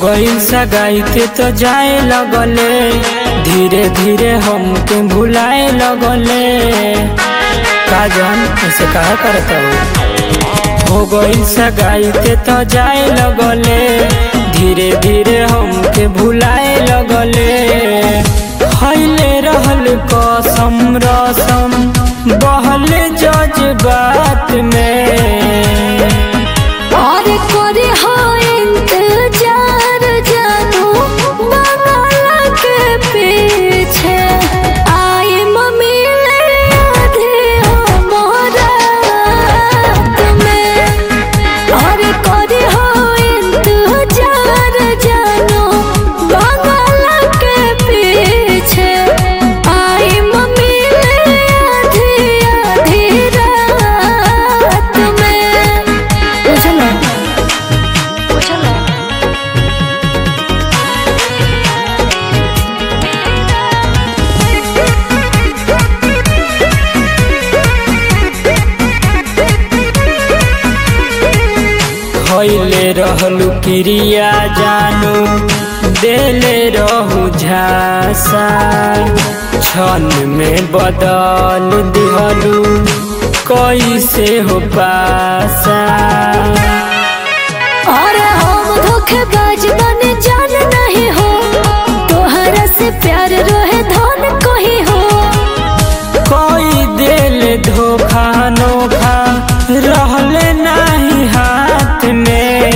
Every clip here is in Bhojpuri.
गईल सगाईते तो जाए लगले धीरे धीरे हमके भुलाए लगले का जान ऐसे कहा करता हो हो गईल सगाईते तो जाए लगले धीरे धीरे हमके भुलाए लगले खैले रहल कसम रसम बहल जज्बात में और करे हो इंतजार जानू बंगाला के पीछे आए मम्मी ले आधे हो मोरात में और करे हो इंतजार जानू बंगाला के पीछे आए मम्मी ले आधी आधी रात में बुझलो बुझलो खैले रहलू क्रिया जानू देले रहू झासा क्षण में बदल दिहलू कैसे हो पासा और हम धोखेबाज बने जान नहीं हो तोहरा से प्यार रोहे धन कोही हो कोई दिल धोखा नोखा रहले नहीं हाथ में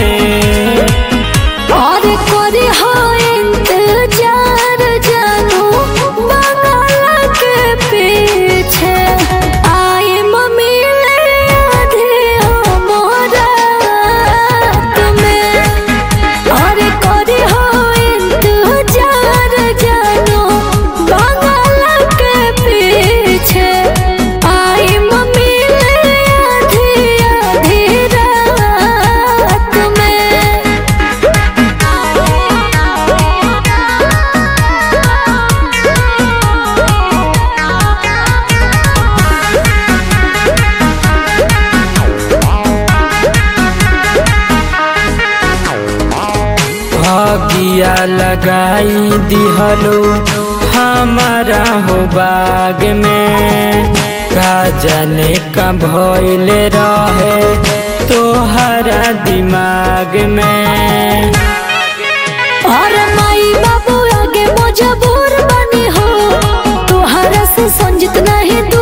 और करे हो इंतजार जानू बंगाला के पीछे आए मम्मी ले आधे हो मोरात में और करे हो इंतजार जानू बंगाला के पीछे आई मम्मी ले आधी आधी रात में भागिया लगाई दिहलो हमारा हो बाग में का जाने का भइल रहे तोहरा दिमाग में और माई बाबू आगे मजबूर बनी हो तोहरा से संजित नहीं